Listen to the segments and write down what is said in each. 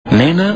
nee na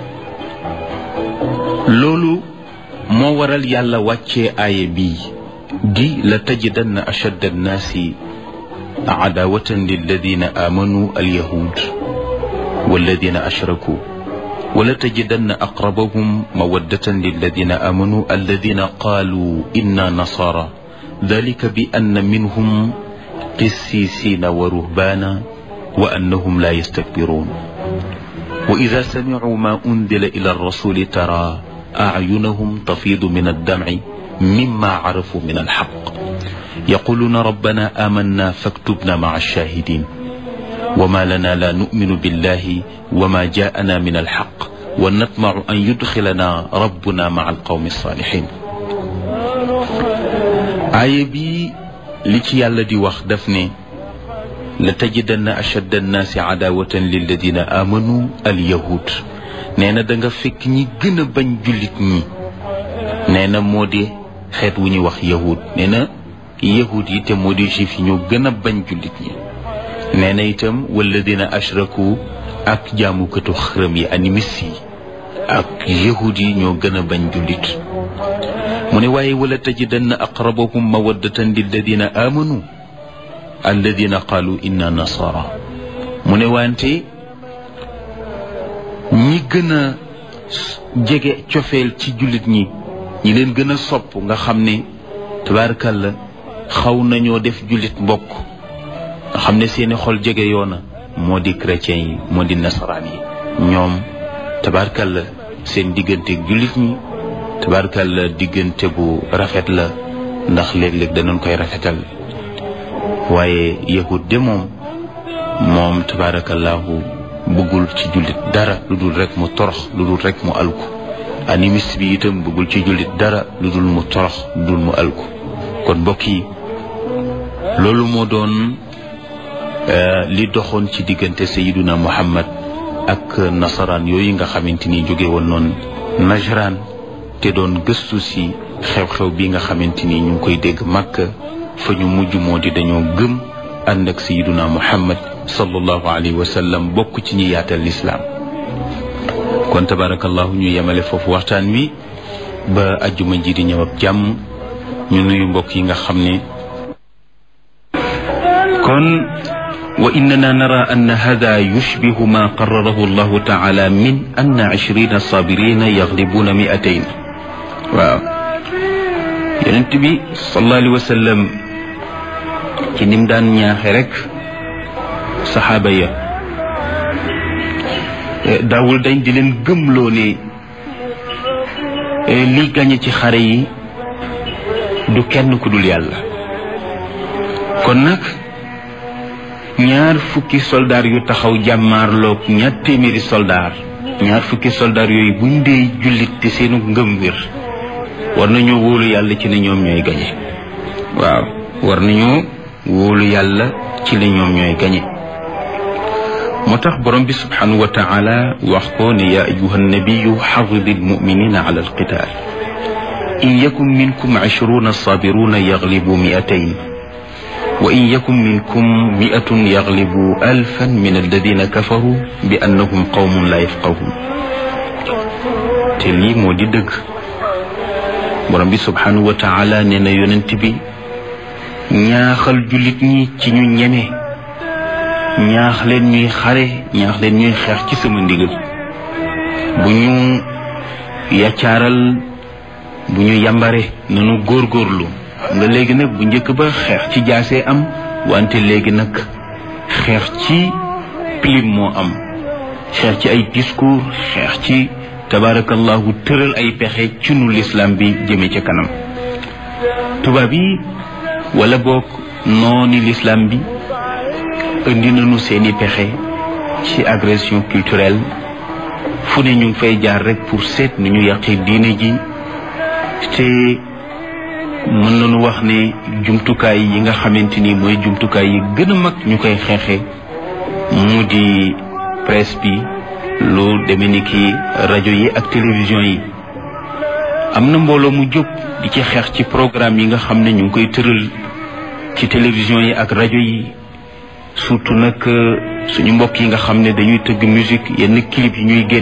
loolu moo waral yàlla wàccee aaya bii di la tajidanna ashadda annaasi adaawatan lilladina aamanu alyahud walladina ashraku wala tajidanna aqrabahum mawaddatan lilladina aamanu alladina qaalu inna nasaara dalika bi anna minhum qissisiina wa ruhbaana wa annahum laa yastakbiruun wa ida samicuu maa undila ila arrasuli tara acyunahum tafiidu min addamci mimma carafuu min alxaq yaquluuna rabbana aamanna faktubna maca alshaahidiin wama lana laa numinu billahi wama jaa'ana min alxaq wa natmacu an yudxilana rabbuna maca alqawmi alsaalixiin aaya bi li ci yàlla di wax daf ne la tajidanna ashadda annaasi adaawatan lilladina aamanu alyahud nee na da nga fekk ñi gën a bañ jullit ñi nee na moo di xeet wu ñuy wax yahud nee na yahud yi te moo di juif yi ñoo gën a bañ jullit ñi nee na itam walladina ashraku ak jaamukatu xërëm yi animis yi ak yahud yi ñoo gën a bañ jullit mu ne waaye wala tajidanna aqrabahum mawaddatan lilladina aamanu alladina qaalu inna nasara mu ne wante ñi gën a jege cofeel ci jullit ñi ñi leen gën a sopp nga xam ne tabaarkalla xaw nañoo def jullit mbokk nga xam ne seeni xol jege yoona moo di chrétien yi moo di nasaraan yi ñoom tabaarkalla seen digganteeg jullit ñi tabaarkalla diggante bu rafet la ndax léeg-léeg danañ koy rafetal waaye yahud de moom moom tabaarakallaahu bëggul ci jullit dara lu dul rek mu torox lu dul rek mu alku animiste bi itam bëggul ci jullit dara lu dul mu torox lu dul mu alku kon mbokk yi loolu moo doon li doxoon ci diggante sayiduna muhammad ak nasaraan yooyu nga xamante ni jóge woon noonu najraan te doon gëstu si xew-xew bi nga xamante ni ñu ngi koy dégg màkk fa ñu mujj moo di dañoo gëm ànd ak sayiduna muhammad sallallahu alayhi wa sallam bokk ci ñi yaatal lislaam kon tabarakallahu ñu yemale foofu waxtaan wi ba ajjuma ji di ñëw ak jàmm ñu nuyu mbokk yi nga xam ne kon wa innana nara an hada yushbihu ma qararahu allahu taala min anna ishrina sabirina yaglibuna miatayn waaw yonent bi sallallahu alayhi wa sallam ci nim daan ñaaxe rek saxaaba ya daawul dañ di leen gëmloo ne li gañe ci xare yi du kenn ku dul yàlla kon nag ñaar fukki soldaar yu taxaw jàmmaarloog ñaar téeméeri soldaar ñaar fukki soldaar yooyu buñ dee jullit te seenu ngëm wér war nañoo wóolu yàlla ci ne ñoom ñooy gañe waaw war nañoo wóolu yàlla ci ne ñoom ñooy gañe moo tax borom bi subhanahu wa taala wax ko ne yaa ayuha nabiyu xaridi almuminina ala alqital in yakun minkum ishruna sabiruna yaglibu miatayn wa in yakun minkum miatun yaglibu alfan min alladina kafaru bi annahum qawmun la yafqahun te lii moo di dëgg borom bi subhanahu wa taala nee na yonent bi ñaaxal jullit ñi ci ñu ñeme ñaax leen ñuy xare ñaax leen ñuy xeex ci sama ndigal bu ñu yaccaaral bu ñu yambare nanu góorgóorlu nga léegi nag bu njëkk ba xeex ci jaasee am wante léegi nag xeex ci pilim moo am xeex ci ay discours xeex ci tabaarakallahu tëral ay pexe ci nu lislaam bi jëme ca kanam tubaab yi wala boog nooni lislaam bi indi nañu seeni pexe ci agression culturelle fu ne ñu ngi fay jaar rek pour seet nu ñu yàqee diine ji te mën nañu wax ne jumtukaay yi nga xamante ni mooy jumtukaay yi gën a mag ñu koy xeexe mu di presse bi lu demee ni ki rajo yi ak télévision yi am na mbooloo mu jóg di ci xeex ci programme yi nga xam ne ñu ngi koy tëral ci télévision yi ak rajo yi surtout nag suñu mbokk yi nga xam ne dañuy tëgg musique yenn clip yi ñuy génn